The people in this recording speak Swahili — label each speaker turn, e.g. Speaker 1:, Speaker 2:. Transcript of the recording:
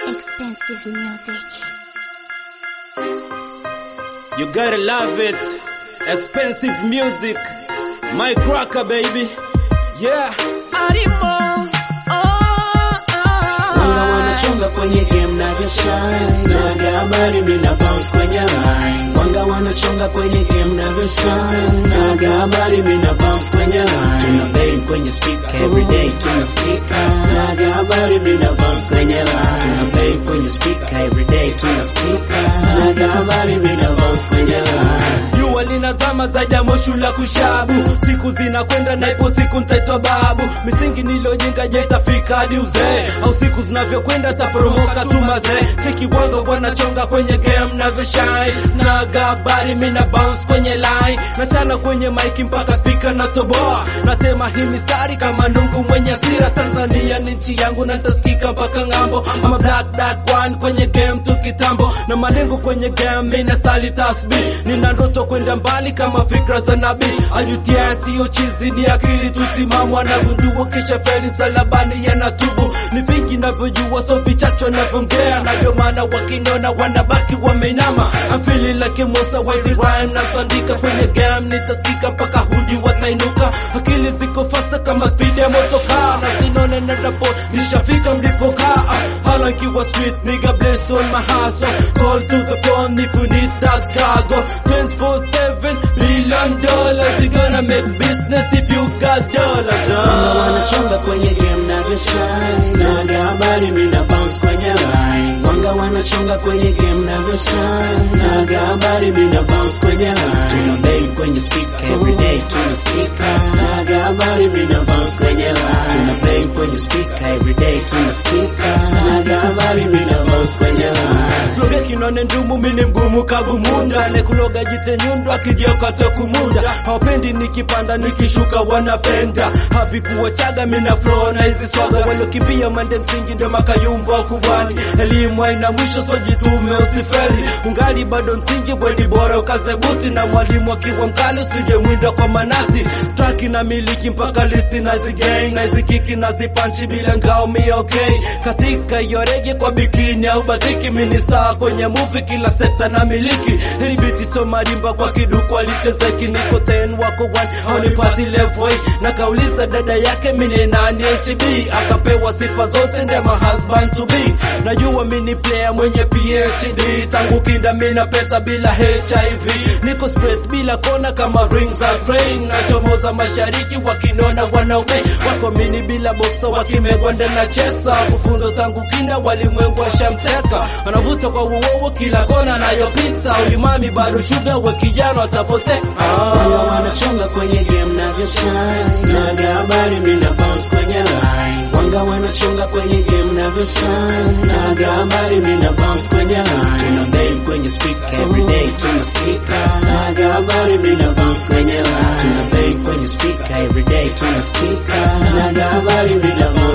Speaker 1: Expensive music.
Speaker 2: You gotta love it. Expensive music. My cracker, baby. Yeah. Arimo.
Speaker 3: Wanga wanachonga kwenye game na shine Naga habari mina bounce kwenye line Wanga wanachonga kwenye game na shine Naga habari mina bounce kwenye line Tuna bang kwenye speaker everyday tunasikika Naga habari mina bounce kwenye line Tuna bang kwenye speaker everyday tunasikika Naga habari mina bounce kwenye line
Speaker 2: Jua linazama zaidi ya moshi la kushabu, siku zinakwenda na ipo siku nitaitwa babu. Misingi nilojenga je itafika hadi uzee, au siku zinavyokwenda taporomoka tu mazee. Cheki wanga wanachonga kwenye game navyo shine, naga habari mina bounce kwenye line, nachana kwenye maiki mpaka spika natoboa, natema hii mistari kama nungu mwenye hasira. Tanzania ni nchi yangu na nitasikika mpaka ng'ambo, ama black dark one kwenye game tu kitambo, na malengo kwenye game mina sali tasbih, nina ndoto kwenda mbali kama fikra za nabii. Ajutia siyo chizi, ni akili tu timamu, anagundua kisha feli msalabani yanatubu. Ni vingi navyojua, so vichache navyoongea, na ndio maana wakiniona wanabaki wameinama. I'm feeling like a monster, wezi rhyme nazoandika kwenye game, nitasikika mpaka hudi watainuka. Akili ziko fasta kama speed ya motokaa, na sinone na rapo nishafika mlipokaa. Hala kiwa street, nigga bless on my hustle, call to the phone if you need that cargo. 24/7 billion dollars, you gonna make business if you got dollars.
Speaker 3: Wanga
Speaker 2: Uh.
Speaker 3: wanachonga kwenye game na shine Naga habari mina bounce kwenye line Wanga wanachonga kwenye game na shine Naga habari mina bounce kwenye line Tuna bang kwenye speaker everyday tunasikika Naga habari mina bounce kwenye line Tuna bang kwenye speaker everyday tunasikika Naga habari mina bounce kwenye line
Speaker 2: Sloge kinone ndumu mini mgumu kabumunda Nekuloga jite nyundu akijioka tokumunda Hawapendi nikipanda nikishuka wanapenda Havikuwa chaga mina flow na hizi swaga Walokimbia mande msingi ndo makayumbo kubwani Elimu haina mwisho so jitume usifeli Ungali bado msingi weni bora ukaze buti Na mwalimu akiwa mkali usije mwinda kwa manati Traki na miliki mpaka listi na zigang Na zikiki na zipanchi bila ngao mi okay Katika hiyo rege kwa bikini au batiki Minista kwenye movie kila sekta na miliki Hili biti so marimba kwa kiduku alichezeki Niko 10 wako 1 haunipati level Na kauliza dada yake mini nani HB Akapewa sifa zote ndema husband to be Najua mini player mwenye PhD Tangu kinda mina pesa bila HIV Niko straight bila kona kama rings za train Nachomoza mashariki wakinona wanaume Wako mini bila boxer wakimegwanda na chesa Kufunzo tangu kinda walimwengu washamteka Wanavuta kwa uowo kila kona anayopita Huyu mami bado shuga we kijana atapotea
Speaker 3: Wanga
Speaker 2: ah.
Speaker 3: wanachonga kwenye game na shine Naga habari mina bounce kwenye line Wanga wanachonga kwenye game na shine Naga habari mina bounce kwenye line Tuna bang kwenye speaker everyday tunasikika Naga habari mina bounce kwenye line Tuna bang kwenye speaker everyday tunasikika Naga habari mina bounce